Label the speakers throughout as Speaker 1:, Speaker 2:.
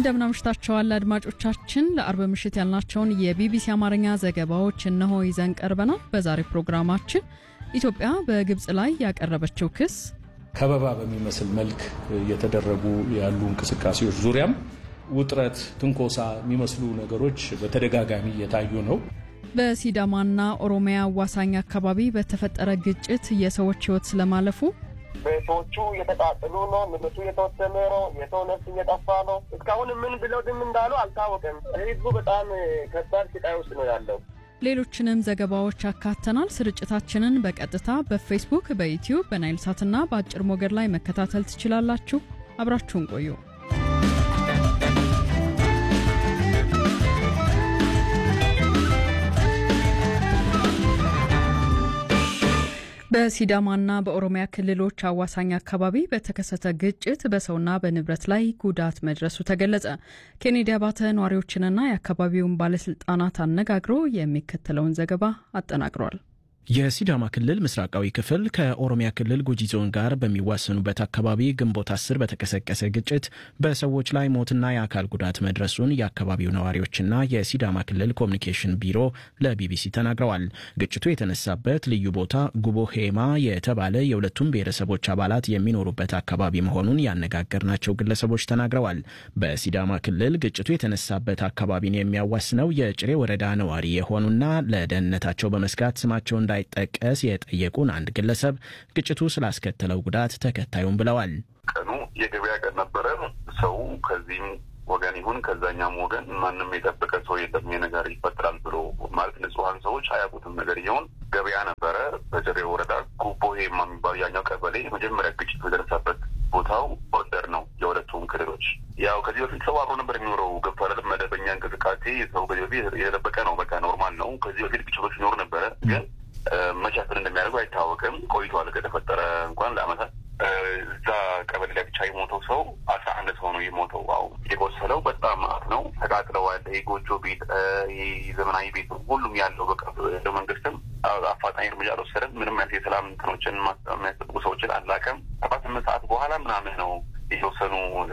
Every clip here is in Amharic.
Speaker 1: እንደምናምሽታቸዋል አድማጮቻችን። ለአርብ ምሽት ያልናቸውን የቢቢሲ አማርኛ ዘገባዎች እነሆ ይዘን ቀርበናል። በዛሬ ፕሮግራማችን ኢትዮጵያ በግብፅ ላይ ያቀረበችው ክስ፣
Speaker 2: ከበባ በሚመስል መልክ እየተደረጉ ያሉ እንቅስቃሴዎች ዙሪያም ውጥረት፣ ትንኮሳ የሚመስሉ ነገሮች በተደጋጋሚ እየታዩ ነው።
Speaker 1: በሲዳማና ኦሮሚያ አዋሳኝ አካባቢ በተፈጠረ ግጭት የሰዎች ሕይወት ስለማለፉ
Speaker 3: ቤቶቹ እየተቃጠሉ ነው። ንብረቱ እየተወሰነ ነው። የሰው ነፍስ እየጠፋ ነው። እስካሁን ምን ብለው ድም እንዳሉ አልታወቅም። ህዝቡ በጣም ከባድ ስቃይ ውስጥ ነው ያለው።
Speaker 1: ሌሎችንም ዘገባዎች አካተናል። ስርጭታችንን በቀጥታ በፌስቡክ፣ በዩትዩብ፣ በናይል ሳትና በአጭር ሞገድ ላይ መከታተል ትችላላችሁ። አብራችሁን ቆዩ። በሲዳማና በኦሮሚያ ክልሎች አዋሳኝ አካባቢ በተከሰተ ግጭት በሰውና በንብረት ላይ ጉዳት መድረሱ ተገለጸ። ኬኔዲ አባተ ነዋሪዎችንና የአካባቢውን ባለስልጣናት አነጋግሮ የሚከተለውን ዘገባ አጠናቅሯል።
Speaker 4: የሲዳማ ክልል ምስራቃዊ ክፍል ከኦሮሚያ ክልል ጉጂ ዞን ጋር በሚዋሰኑበት አካባቢ ግንቦት አስር በተቀሰቀሰ ግጭት በሰዎች ላይ ሞትና የአካል ጉዳት መድረሱን የአካባቢው ነዋሪዎችና የሲዳማ ክልል ኮሚኒኬሽን ቢሮ ለቢቢሲ ተናግረዋል። ግጭቱ የተነሳበት ልዩ ቦታ ጉቦ ሄማ የተባለ የሁለቱም ብሔረሰቦች አባላት የሚኖሩበት አካባቢ መሆኑን ያነጋገርናቸው ግለሰቦች ተናግረዋል። በሲዳማ ክልል ግጭቱ የተነሳበት አካባቢን የሚያዋስነው የጭሬ ወረዳ ነዋሪ የሆኑና ለደህንነታቸው በመስጋት ስማቸው እንዳ እንዳይጠቀስ የጠየቁን አንድ ግለሰብ ግጭቱ ስላስከተለው ጉዳት ተከታዩም ብለዋል።
Speaker 5: ቀኑ የገበያ ቀን ነበረ። ሰው ከዚህም ወገን ይሁን ከዛኛም ወገን ማንም የጠበቀ ሰው የለም ነገር ይፈጠራል ብሎ ማለት ንጹሐን ሰዎች አያውቁትም። ነገር እየሆን ገበያ ነበረ። በጭሬ ወረዳ ጉቦ ሄማ የሚባሉ ያኛው ቀበሌ መጀመሪያ ግጭቱ የደረሰበት ቦታው ቦርደር ነው የሁለቱም ክልሎች። ያው ከዚህ በፊት ሰው አብሮ ነበር የሚኖረው ገብቷል። መደበኛ እንቅስቃሴ ሰው ከዚህ በፊት የጠበቀ ነው። በቃ ኖርማል ነው። ከዚህ በፊት ግጭቶች ይኖሩ ነበረ ግን መቻትን እንደሚያደርጉ አይታወቅም። ቆይቷል ከተፈጠረ እንኳን ለአመታት እዛ ቀበሌ ላይ ብቻ የሞተው ሰው አስራ አንድ ሰው ነው የሞተው። አሁ የቆሰለው በጣም ማት ነው። ተቃጥለዋል። የጎጆ ቤት፣ ዘመናዊ ቤት ሁሉም ያለው በቃ እንደ መንግስትም አፋጣኝ እርምጃ አልወሰደም። ምንም አይነት የሰላም እንትኖችን የሚያስጠብቁ ሰዎችን አላቀም። ሰባት ስምንት ሰዓት በኋላ ምናምን ነው የተወሰኑ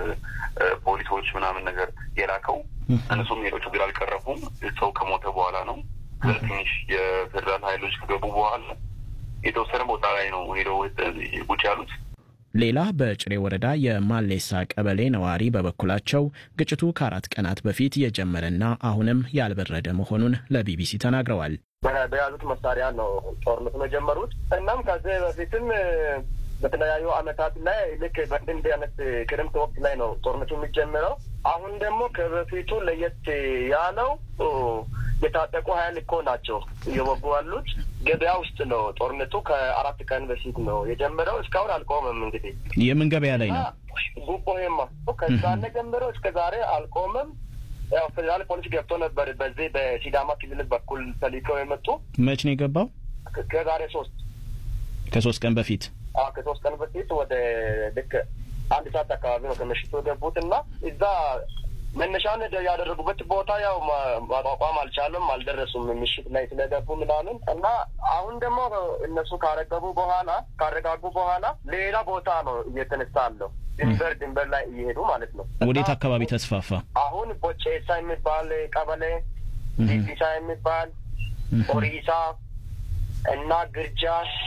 Speaker 5: ፖሊሶች ምናምን ነገር የላከው። እነሱም ሄዶ ችግር አልቀረፉም። ሰው ከሞተ በኋላ ነው ትንሽ የፌዴራል ኃይሎች ከገቡ በኋላ የተወሰነ ቦታ ላይ ነው ሄደው ቁጭ ያሉት።
Speaker 4: ሌላ በጭሬ ወረዳ የማሌሳ ቀበሌ ነዋሪ በበኩላቸው ግጭቱ ከአራት ቀናት በፊት የጀመረና አሁንም ያልበረደ መሆኑን ለቢቢሲ ተናግረዋል።
Speaker 3: በያዙት መሳሪያ ነው ጦርነቱን የጀመሩት። እናም ከዚህ በፊትም በተለያዩ አመታት ላይ ልክ በእንዲህ አይነት ክረምት ወቅት ላይ ነው ጦርነቱ የሚጀምረው። አሁን ደግሞ ከበፊቱ ለየት ያለው የታጠቁ ሀይል እኮ ናቸው እየወጉ ያሉት። ገበያ ውስጥ ነው ጦርነቱ ከአራት ቀን በፊት ነው የጀመረው። እስካሁን አልቆመም። እንግዲህ
Speaker 4: የምን ገበያ ላይ ነው?
Speaker 3: ጉቦ ሄማ ከዛነ ጀምረው እስከ ዛሬ አልቆመም። ያው ፌዴራል ፖሊስ ገብቶ ነበር በዚህ በሲዳማ ክልል በኩል ተልከው የመጡ
Speaker 4: መች ነው የገባው?
Speaker 3: ከዛሬ ሶስት
Speaker 4: ከሶስት ቀን በፊት
Speaker 3: ከሶስት ቀን በፊት ወደ ልክ አንድ ሰዓት አካባቢ ነው ከምሽቱ የገቡት እና እዛ መነሻን ያደረጉበት ቦታ ያው ማቋቋም አልቻለም፣ አልደረሱም ምሽት ላይ ስለገቡ ምናምን እና አሁን ደግሞ እነሱ ካረገቡ በኋላ ካረጋጉ በኋላ ሌላ ቦታ ነው እየተነሳ አለው ድንበር ድንበር ላይ እየሄዱ ማለት ነው።
Speaker 4: ወዴት አካባቢ ተስፋፋ?
Speaker 3: አሁን ቦቼሳ የሚባል ቀበሌ፣ ዲዲሳ የሚባል ኦሪሳ እና ግርጃ፣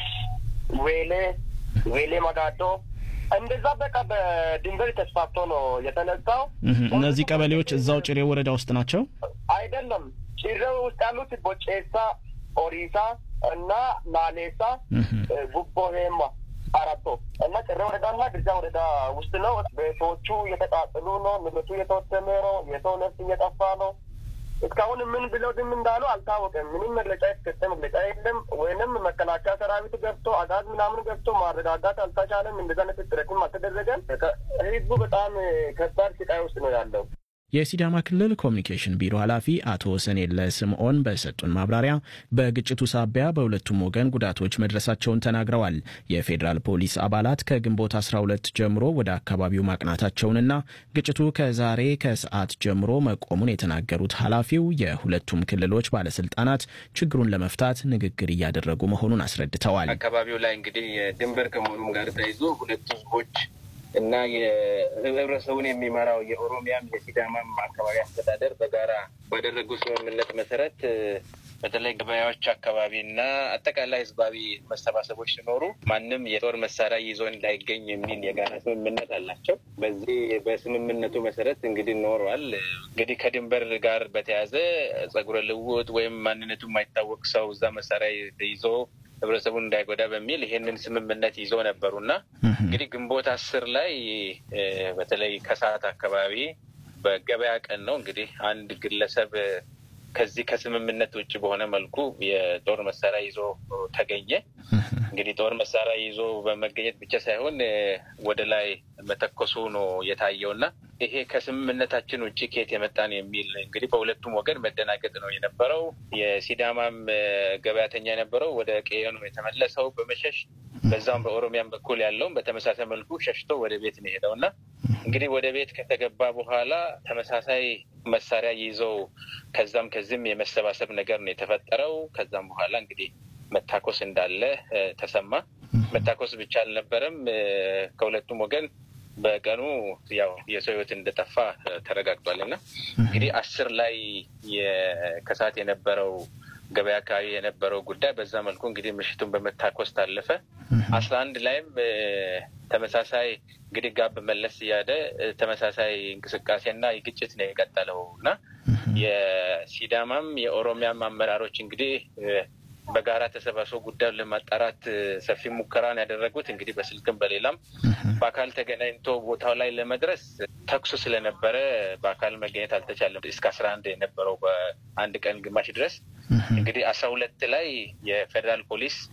Speaker 3: ዌሌ ዌሌ መጋዶ እንደዛ በቃ በድንበር ተስፋፍቶ ነው የተነሳው።
Speaker 4: እነዚህ ቀበሌዎች እዛው ጭሬ ወረዳ ውስጥ ናቸው
Speaker 3: አይደለም? ጭሬ ውስጥ ያሉት ቦጬሳ፣ ኦሪሳ እና ናሌሳ፣ ጉቦ ሄማ አራቶ እና ጭሬ ወረዳና ግርጃ ወረዳ ውስጥ ነው። ቤቶቹ እየተቃጠሉ ነው። ንብረቱ እየተወሰነ ነው። የሰው ነፍስ እየጠፋ ነው። እስካሁን ምን ብለው ድም እንዳሉ አልታወቀም። ምንም መግለጫ የተሰጠ መግለጫ የለም። ወይንም መከላከያ ሰራዊት ገብቶ አጋዝ ምናምን ገብቶ ማረጋጋት አልተቻለም። እንደዛ አይነት ጥረትም አልተደረገም። ህዝቡ በጣም ከባድ ስቃይ ውስጥ ነው ያለው።
Speaker 4: የሲዳማ ክልል ኮሚኒኬሽን ቢሮ ኃላፊ አቶ ሰኔለ ስምዖን በሰጡን ማብራሪያ በግጭቱ ሳቢያ በሁለቱም ወገን ጉዳቶች መድረሳቸውን ተናግረዋል። የፌዴራል ፖሊስ አባላት ከግንቦት 12 ጀምሮ ወደ አካባቢው ማቅናታቸውንና ግጭቱ ከዛሬ ከሰዓት ጀምሮ መቆሙን የተናገሩት ኃላፊው የሁለቱም ክልሎች ባለስልጣናት ችግሩን ለመፍታት ንግግር እያደረጉ መሆኑን አስረድተዋል።
Speaker 6: አካባቢው ላይ እንግዲህ ድንበር ከመሆኑም ጋር ተይዞ ሁለቱ ህዝቦች እና የህብረተሰቡን የሚመራው የኦሮሚያም የሲዳማም አካባቢ አስተዳደር በጋራ ባደረጉ ስምምነት መሰረት በተለይ ገበያዎች አካባቢ እና አጠቃላይ ህዝባዊ መሰባሰቦች ሲኖሩ ማንም የጦር መሳሪያ ይዞ እንዳይገኝ የሚል የጋራ ስምምነት አላቸው። በዚህ በስምምነቱ መሰረት እንግዲህ ኖሯል። እንግዲህ ከድንበር ጋር በተያያዘ ጸጉረ ልውጥ ወይም ማንነቱ የማይታወቅ ሰው እዛ መሳሪያ ይዞ ህብረተሰቡን እንዳይጎዳ በሚል ይሄንን ስምምነት ይዞ ነበሩ እና እንግዲህ ግንቦት አስር ላይ በተለይ ከሰዓት አካባቢ በገበያ ቀን ነው እንግዲህ አንድ ግለሰብ ከዚህ ከስምምነት ውጭ በሆነ መልኩ የጦር መሳሪያ ይዞ ተገኘ። እንግዲህ ጦር መሳሪያ ይዞ በመገኘት ብቻ ሳይሆን ወደ ላይ መተኮሱ ነው የታየው እና ይሄ ከስምምነታችን ውጭ ከየት የመጣን የሚል እንግዲህ በሁለቱም ወገን መደናገጥ ነው የነበረው። የሲዳማም ገበያተኛ የነበረው ወደ ቀዬ ነው የተመለሰው በመሸሽ በዛም በኦሮሚያም በኩል ያለውም በተመሳሳይ መልኩ ሸሽቶ ወደ ቤት ነው የሄደው እና እንግዲህ ወደ ቤት ከተገባ በኋላ ተመሳሳይ መሳሪያ ይዘው ከዛም ከዚህም የመሰባሰብ ነገር ነው የተፈጠረው። ከዛም በኋላ እንግዲህ መታኮስ እንዳለ ተሰማ። መታኮስ ብቻ አልነበረም። ከሁለቱም ወገን በቀኑ ያው የሰው ሕይወት እንደጠፋ ተረጋግጧል እና እንግዲህ አስር ላይ ከሰዓት የነበረው ገበያ አካባቢ የነበረው ጉዳይ በዛ መልኩ እንግዲህ ምሽቱን በመታኮስ ታለፈ። አስራ አንድ ላይም ተመሳሳይ እንግዲህ ጋብ መለስ እያለ ተመሳሳይ እንቅስቃሴና ግጭት ነው የቀጠለው እና የሲዳማም የኦሮሚያም አመራሮች እንግዲህ በጋራ ተሰባስበው ጉዳዩን ለማጣራት ሰፊ ሙከራን ያደረጉት እንግዲህ በስልክም በሌላም በአካል ተገናኝቶ ቦታው ላይ ለመድረስ ተኩሱ ስለነበረ በአካል መገኘት አልተቻለም። እስከ አስራ አንድ የነበረው በአንድ ቀን ግማሽ ድረስ እንግዲህ አስራ ሁለት ላይ የፌዴራል ፖሊስ